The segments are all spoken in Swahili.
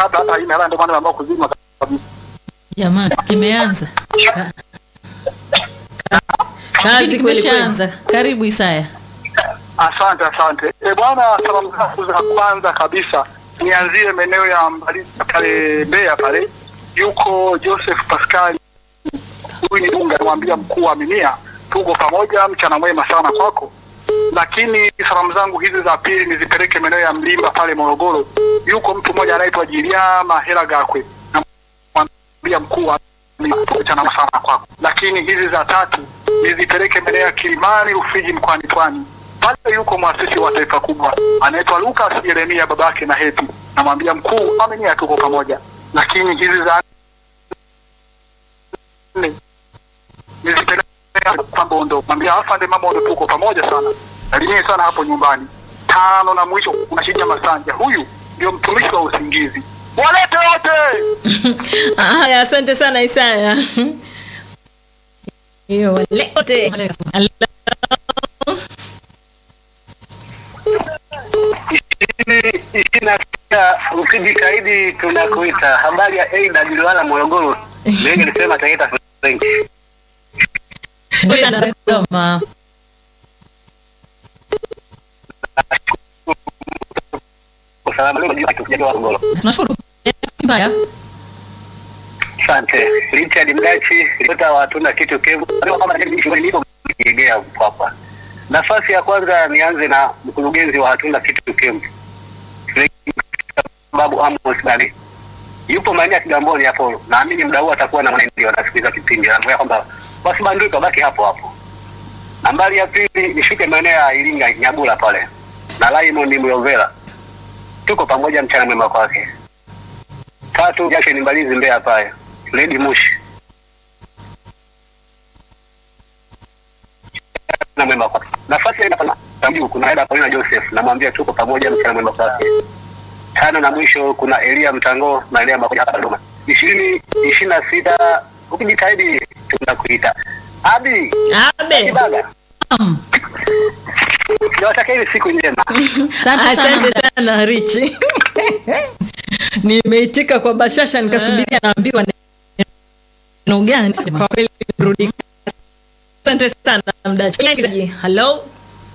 kabla hata haina hela, ndio maana ambao kuzima kabisa. Jamani, kimeanza Ka- Kazi Kipindi kweli kimeshaanza. Karibu Isaya. Asante, asante. E bwana, salamu zangu za kwanza kabisa nianzie maeneo ya Mbalizi pale Mbeya pale, yuko Joseph Pascal, huyu ni Dunga, namwambia mkuu wa Minia, tuko pamoja, mchana mwema sana kwako. Lakini salamu zangu hizi za pili nizipeleke maeneo ya Mlimba pale Morogoro, yuko mtu mmoja anaitwa Jiliama Hela Gakwe, namwambia mkuu wa Minia, tuko mchana mwema sana kwako. Lakini hizi za tatu nizipeleke maeneo ya Kilimani Rufiji mkoani Pwani pale yuko mwasisi wa taifa kubwa anaitwa Lucas Yeremia babake na Heti, namwambia mkuu aminia, tuko pamoja. Lakini hizi za nne nizipeleka kwa Bondo, mwambia afande Mabondo, tuko pamoja sana, salimie sana hapo nyumbani. Tano na mwisho kuna Shija Masanja, huyu ndio mtumishi wa usingizi, walete wote. Haya, asante sana Isaya. Hiyo waleote. ishirini na sita ukijitahidi tunakuita. Habari ya Aida Jiliwala Morogoro, mimi nilisema Taita French. Ngoja na Dodoma. Usalama leo juu tukijatoa Morogoro. Tunashukuru. Mbaya. Asante. Richard Mdachi, ripota wa hatuna kitu kevu. Leo kama nilipo kiegea hapa. Nafasi ya kwanza nianze na mkurugenzi wa hatuna kitu kevu. Babu Amos Dali. Yupo maeneo ya Kigamboni hapo. Naamini mdau atakuwa na mwenendo anasikiliza kipindi. Anaambia kwamba wasibanduke baki hapo hapo. Nambari ya pili nishuke maeneo ya Iringa Nyabula pale. Na Raymond Muyovela. Tuko pamoja mchana mwema kwake. Tatu Jashe ni Mbalizi Mbeya pale. Lady Mushi. Na mwema kwake. Nafasi ya nafasi Tambu kuna Eda Paulina Joseph namwambia tuko pamoja mchana mwema kwake. Tano na mwisho kuna Elia Mtango na Elia Makoja hapa Dodoma. Ishirini ishirini na sita ukijitahidi tunakuita. Abi Abe. Kibaga. Nawatakia hivi siku njema. Asante sana. Asante sana Richi. Nimeitika kwa bashasha nikasubiria naambiwa neno gani. Kwa kweli rudi. Asante sana mdachi. Hello.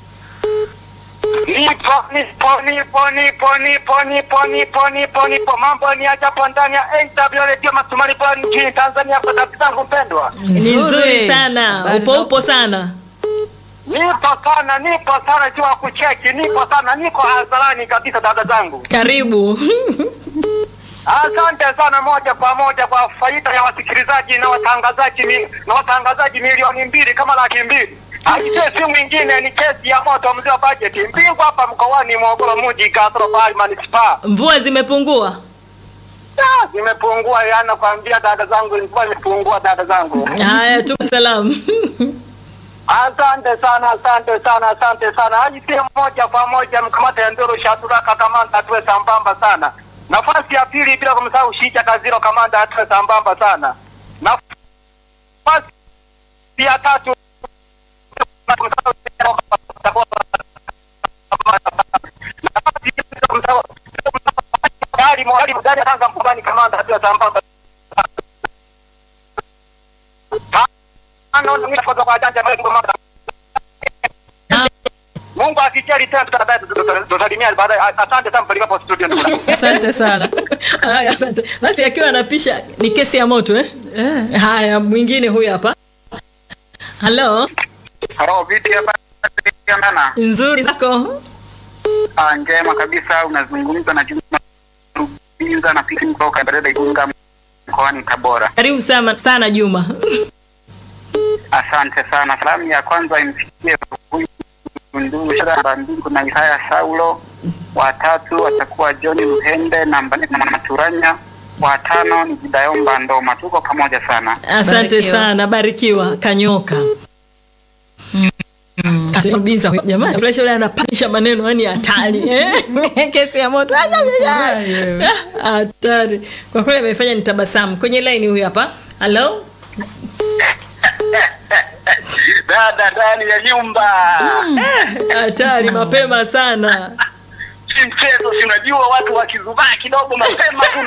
Nipo, nipo, nipo, nipo, nipo, nipo, nipo, nipo, nipo. Mambo ni ajabu ndani ya AW Radio Masumari Bwana nchini Tanzania kwa dada zangu mpendwa. Ni Nzuri. nzuri sana. Habari Upo za- upo sana. Nipo sana, nipo sana jua kucheki, nipo sana, niko hadharani kabisa dada zangu. Karibu. Asante sana moja kwa moja kwa faida ya wasikilizaji na watangazaji mi, na watangazaji milioni mbili kama laki mbili. Aisee, si mwingine ni kesi ya moto mzee wa bajeti mbingwa hapa mkoani Morogoro mji Kasoro Bahari Manispaa. Mvua zimepungua. Ah, Zimepungua yana kwambia dada zangu, ilikuwa imepungua dada zangu. Haya tu salamu. Asante sana, asante sana, asante sana. Aisee, moja kwa moja mkamata Ndoro Shadraka kamanda tuwe sambamba sana. Nafasi ya pili bila kumsahau Shija Kaziro kamanda atuwe sambamba sana. Nafasi ya tatu nafasi ya bila kumsahau Gari mwali mgani Tanga mpubani kamanda atuwe sambamba Tano, ndio mwisho kwa janja mbele kwa Mungu akijali tena tutabaye tutasalimia baadaye. Asante sana mpeleka hapo studio ndugu. yangu. Asante sana. Haya, asante. Basi akiwa anapisha ni kesi ya moto eh? Eh. Haya, mwingine huyu hapa. Halo, Halo, vipi hapa nana? nzuri zako? Ah, njema kabisa. Unazungumza na Juma Rubinza na pili kutoka Barada Igunga mkoani Tabora. Karibu sana, sana Juma. Asante sana. Salamu ya kwanza imfikie huyu ndugu Shara Mbingu na Isaya Saulo. Watatu watakuwa John Luhende na Mbani na Maturanya. Watano ni Jidayomba Ndoma. Tuko pamoja sana. Asante Barikiwa. sana, barikiwa. Kanyoka. Binza huyu jamani, Flash yule anapanisha maneno yani hatari eh? Kesi ya moto hatari kwa kweli, amefanya nitabasamu. Kwenye line huyu hapa. Halo, Dada ndani ya nyumba. hatari mapema sana. Si mchezo, si unajua watu wakizubaa kidogo mapema tu